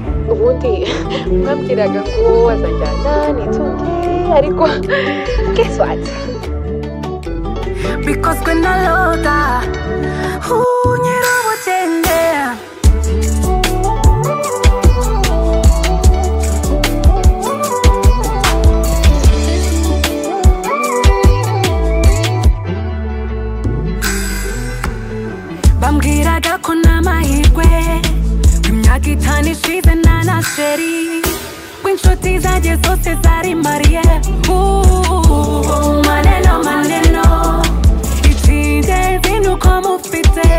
kandi mwabwiraga ngo azajyana n'itunge ariko guess what bikozwe na loda nyir'ubugenge bambwiraga ko nta mahirwe imyaka itanu ishize nta na sheri w'inshuti zanjye zose zari mariye ubu maneno maneno icy'ingenzi ni uko mufite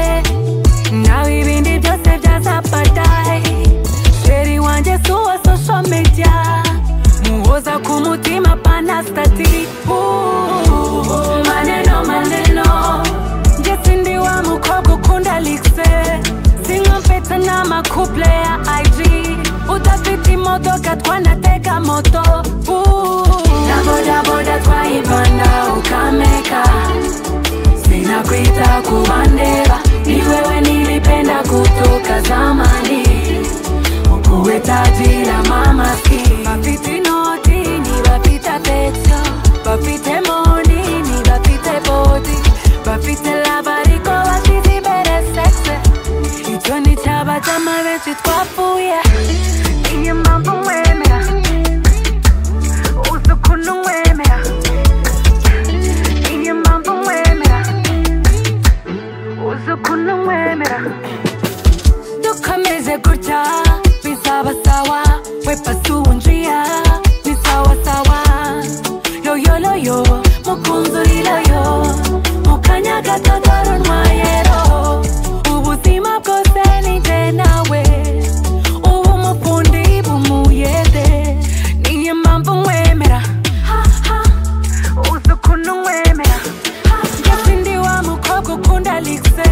nawe ibindi byose byaza padayi sheri wanjye si uwa sosho mediya muhoza ku mutima panasitati ubu maneno maneno Nje sindi wa mukobwa ukunda likse sinkompeta n'amakuple ya ig udafite imodoka twanatega moto uh. na bodaboda twayibanda ukameka sinakwita kubandeba ni wewe nilipenda kutoka zamani ukuwe taji la mamaski bafite inoti ni bafite atetso bafite moni ni bafite bodi bafite labariko basize imbere sexe icyo ni cyaba cy'amabenshi twapfuye iyi mpamvu mwemera uzi ukuntu mwemera iyi mpamvu mwemera uzi ukuntu mwemera dukomeze gutya bizaba sawa wepasi uwunjiya ni sawa sawa yoyoloyo mukunzuriloyo mukanya gato dore urwayero ubuzima bwose ni jye nawe ubu umufundi bumuyede niyo mpamvu mwemera ha, ha. uzi ukuntu mwemera Guess ndi wa mukobwa ukunda likse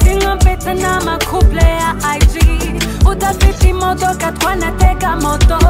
sinkompeta n'amakuple ya ig udafite imodoka twanatega moto